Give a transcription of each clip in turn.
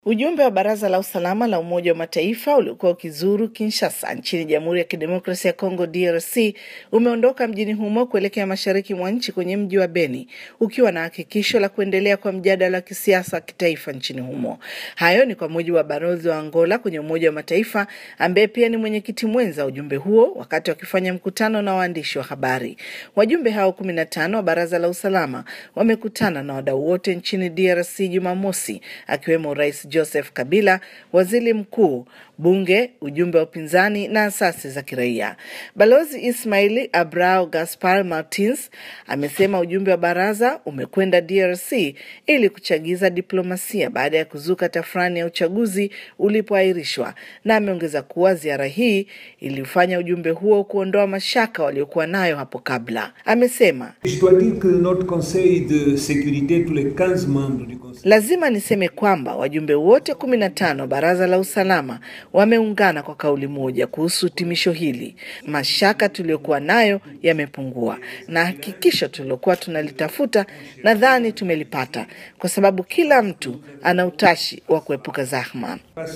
Ujumbe wa Baraza la Usalama la Umoja wa Mataifa uliokuwa ukizuru Kinshasa nchini Jamhuri ya Kidemokrasia ya Kongo DRC umeondoka mjini humo kuelekea mashariki mwa nchi kwenye mji wa Beni ukiwa na hakikisho la kuendelea kwa mjadala wa kisiasa wa kitaifa nchini humo. Hayo ni kwa mujibu wa balozi wa Angola kwenye Umoja wa Mataifa ambaye pia ni mwenyekiti mwenza wa ujumbe huo wakati wakifanya mkutano na waandishi wa habari. Wajumbe hao kumi na tano wa Baraza la Usalama wamekutana na wadau wote nchini DRC Jumamosi akiwemo Rais Joseph Kabila, waziri mkuu, bunge, ujumbe wa upinzani na asasi za kiraia. Balozi Ismaili Abrao Gaspar Martins amesema ujumbe wa baraza umekwenda DRC ili kuchagiza diplomasia baada ya kuzuka tafrani ya uchaguzi ulipoahirishwa, na ameongeza kuwa ziara hii ilifanya ujumbe huo kuondoa mashaka waliokuwa nayo hapo kabla. Amesema lazima niseme kwamba wajumbe wote kumi na tano baraza la usalama wameungana kwa kauli moja kuhusu hitimisho hili. Mashaka tuliyokuwa nayo yamepungua, na hakikisho tulilokuwa tunalitafuta nadhani tumelipata, kwa sababu kila mtu ana utashi wa kuepuka zahma.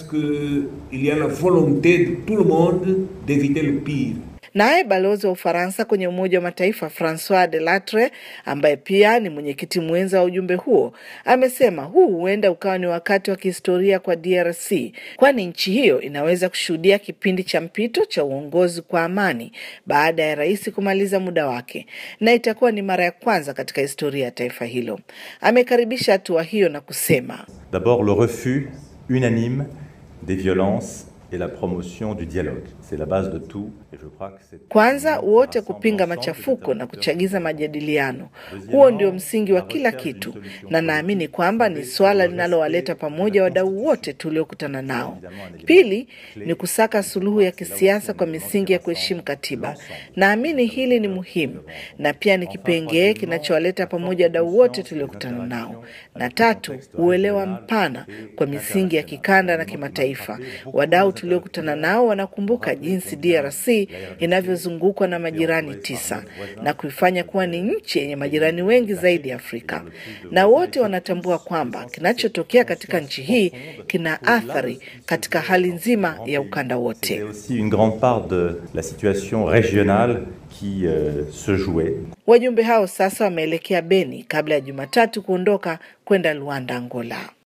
Naye balozi wa Ufaransa kwenye Umoja wa Mataifa Francois Delattre, ambaye pia ni mwenyekiti mwenza wa ujumbe huo, amesema huu huenda ukawa ni wakati wa kihistoria kwa DRC, kwani nchi hiyo inaweza kushuhudia kipindi cha mpito cha uongozi kwa amani baada ya rais kumaliza muda wake, na itakuwa ni mara ya kwanza katika historia ya taifa hilo. Amekaribisha hatua hiyo na kusema D'abord le refus unanime des violences et la promotion du dialogue. C'est la base de tout et je crois que c'est kwanza wote kupinga machafuko na kuchagiza majadiliano. Huo ndio msingi wa kila kitu, na naamini kwamba ni swala linalowaleta pamoja wadau wote tuliokutana nao. Pili ni kusaka suluhu ya kisiasa kwa misingi ya kuheshimu katiba. Naamini hili ni muhimu na pia ni kipengee kinachowaleta pamoja wadau wote tuliokutana nao. Na tatu, uelewa mpana kwa misingi ya kikanda na kimataifa. Wadau tuliokutana nao wanakumbuka jinsi DRC inavyozungukwa na majirani tisa na kuifanya kuwa ni nchi yenye majirani wengi zaidi Afrika, na wote wanatambua kwamba kinachotokea katika nchi hii kina athari katika hali nzima ya ukanda wote. aussi une grande part de la situation régionale qui euh, se jouait. Wajumbe hao sasa wameelekea Beni kabla ya Jumatatu kuondoka kwenda Luanda, Angola.